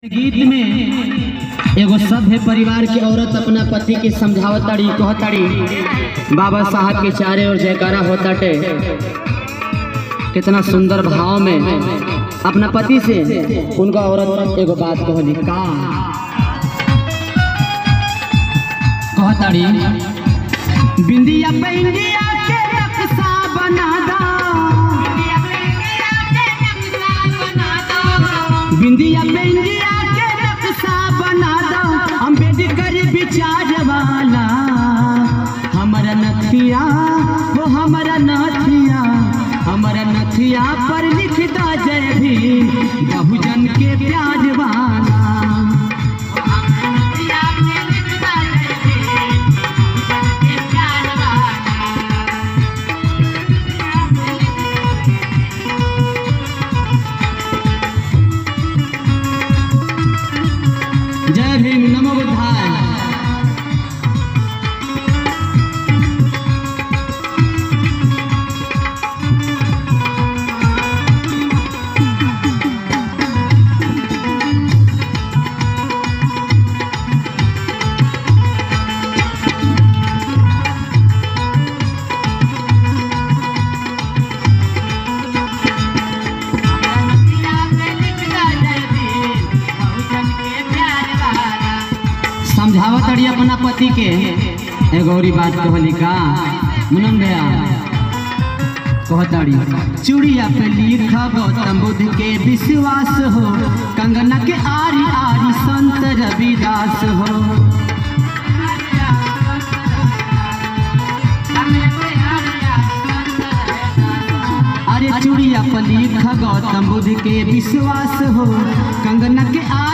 गीत में एगो सभ्य परिवार की औरत अपना पति के समझावताड़ी कहताड़ी बाबा साहब के चारे और जयकारा होताटे कितना सुंदर भाव में अपना पति से उनका औरत एगो बात कहली का कहताड़ी बिंदिया पे इंडिया के नक्शा बना दा बिंदिया पे इंडिया के नक्शा बना दो अम्बेडकर विचार वाला हमारा नथिया वो हमारा नथिया हमारा नथिया पर लिख दो जय भीम बहुजन के प्यार वाला जय भीम नमो बुद्धाय समझावत अड़ी अपना पति के एगो औरी बात कहली का मुनम भैया कहताड़ी चूड़िया पे लिखा गौतम बुद्ध के विश्वास हो कंगना के आरी आरी संत रविदास हो अरे चूड़िया पर लिखा गौतम बुद्ध के विश्वास हो कंगना के आरी